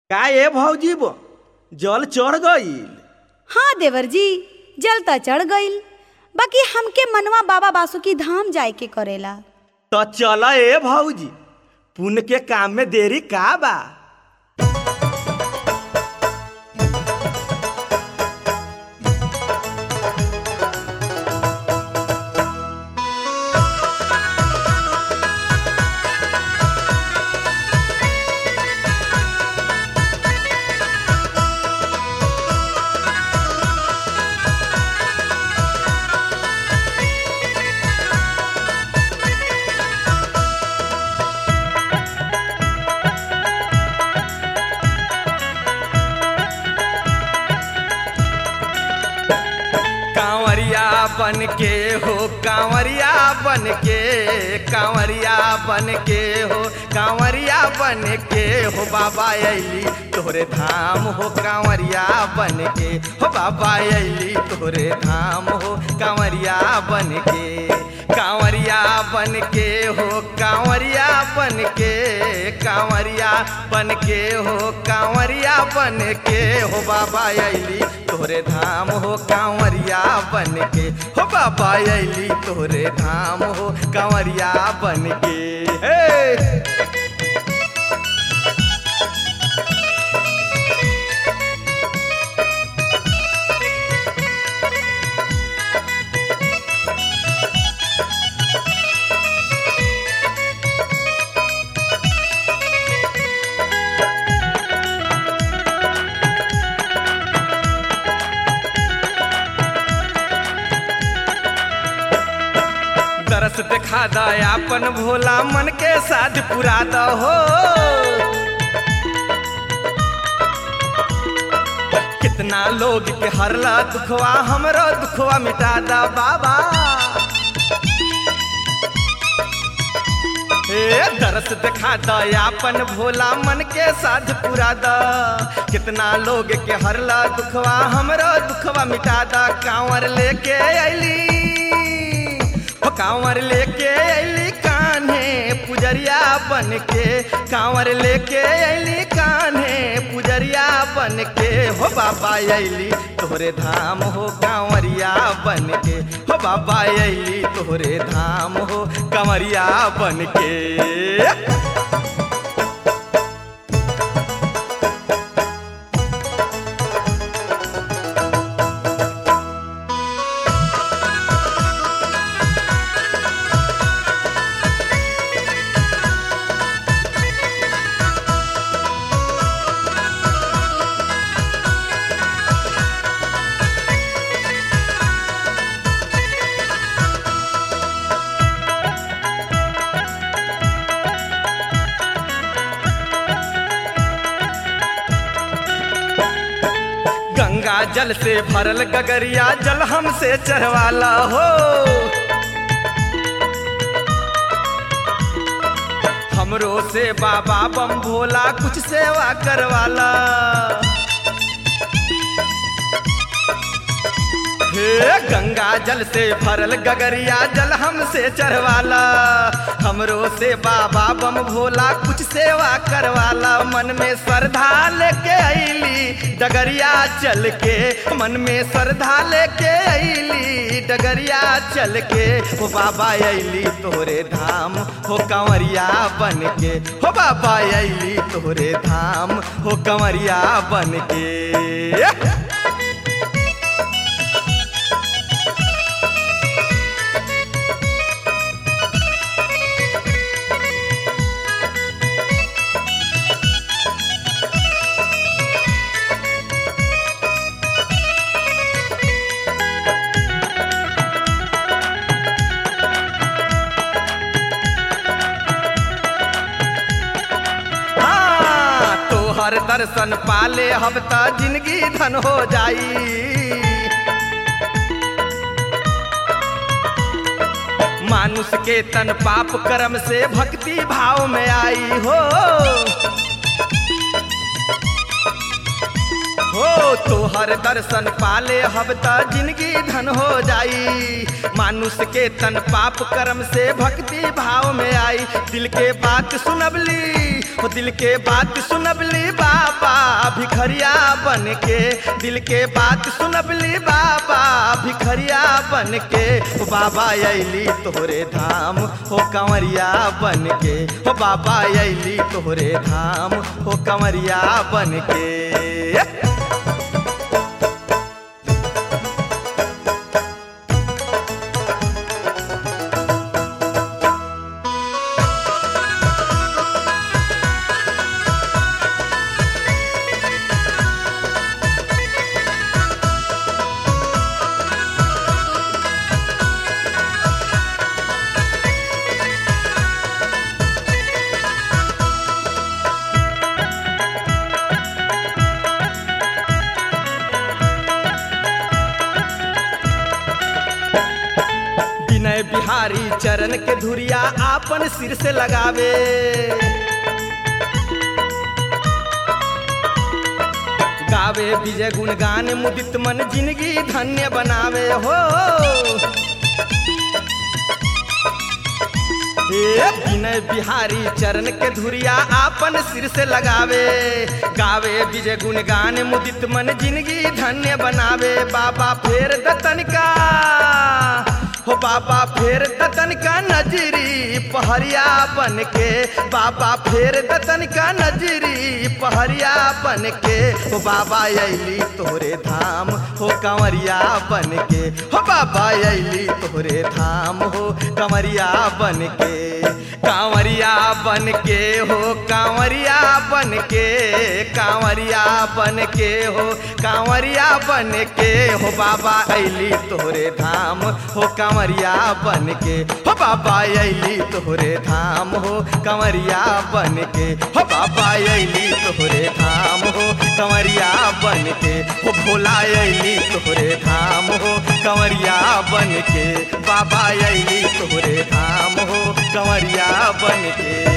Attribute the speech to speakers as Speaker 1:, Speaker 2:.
Speaker 1: का ए भौजी बो जल चढ़ गईल
Speaker 2: हाँ देवर जी जल त चढ़ गईल बाकी हमके मनवा बाबा बासुकी धाम जाए के करेला
Speaker 1: तो चल ए भौजी पुण्य के काम में देरी का बा
Speaker 3: कांवरिया बन के हो कांवरिया बन के कांवरिया बन के हो कांवरिया बन के हो बाबा अली तोहरे धाम हो कांवरिया बन के हो बाबा अली तोहरे धाम हो कांवरिया बन के कांवरिया बन के हो कांवरिया बन के कांवरिया बन के हो कांवरिया बन के हो बाबा अली तोहरे धाम हो कांवरिया बन के हो बाबा अली तोहरे धाम हो कांवरिया बन के हे दरस दिखा दयापन भोला मन के साथ पुरा हो कितना लोग के हरला दुखवा हमरो दुखवा मिटा दा बाबा हे दरस दिखा दयापन भोला मन के साथ पुरा दा कितना लोग के हरला दुखवा हमरो दुखवा मिटा दा कांवर लेके अली हो कांवर लेके अली कान्हे पुजरिया बन के कांवर लेके अली कान्हे पुजरिया बन के हो बाबा अली तोहरे धाम हो कांवरिया बन के हो बाबा अली तोहरे धाम हो कांवरिया बन के गंगा जल से भरल गगरिया जल हमसे चढ़वाला हो हमरो से बाबा बम भोला कुछ सेवा करवाला हे गंगा जल से भरल गगरिया जल हमसे चढ़वाला हमरो से बाबा बम भोला कुछ सेवा करवाला मन में श्रद्धा लेके अली डगरिया चल के मन में श्रद्धा लेके अली डगरिया चल के हो बाबा अली तोहरे धाम हो कंवरिया बन के हो बाबा अली तोहरे धाम हो कंवरिया बन के हाँ, तोहर दर्शन पाले हम त जिंदगी धन हो जाई मानुष के तन पाप कर्म से भक्ति भाव में आई हो हो तोहर दर्शन पाले हब त जिंदगी धन हो जाई मानुष के तन पाप कर्म से भक्ति भाव में आई दिल के बात सुनबली हो दिल के बात सुनबली बाबा भिखरिया बन के दिल के बात सुनबली बाबा भिखरिया बन के हो बाबा अली तोहरे धाम हो कंवरिया बन के हो बाबा अली तोहरे धाम हो कंवरिया बन के विनय बिहारी चरण के धुरिया आपन सिर से लगावे गावे विजय गुणगान मुदित मन जिंदगी धन्य बनावे हो ए विनय बिहारी चरण के धुरिया आपन सिर से लगावे गावे विजय गुणगान मुदित मन जिंदगी धन्य बनावे बाबा फेर दतन का हो बाबा फेर दतन का नजरी पहरिया बन के बाबा फेर दतन का नजरी पहरिया बन के हो बाबा अली तोहरे धाम हो कंवरिया बन के हो बाबा अली तोहरे धाम हो कंवरिया बन के कांवरिया बन के हो कांवरिया बन के कांवरिया बन के हो कांवरिया बन के हो बाबा अली तोहरे धाम हो कांवरिया बन के हो बाबा अली तोहरे धाम हो कंवरिया बन के हो बाबा अली तोहरे धाम हो कंवरिया बन के हो भोला अली तोहरे धाम हो कंवरिया बन के बाबा अली तोहरे धाम हो कंवरिया बन के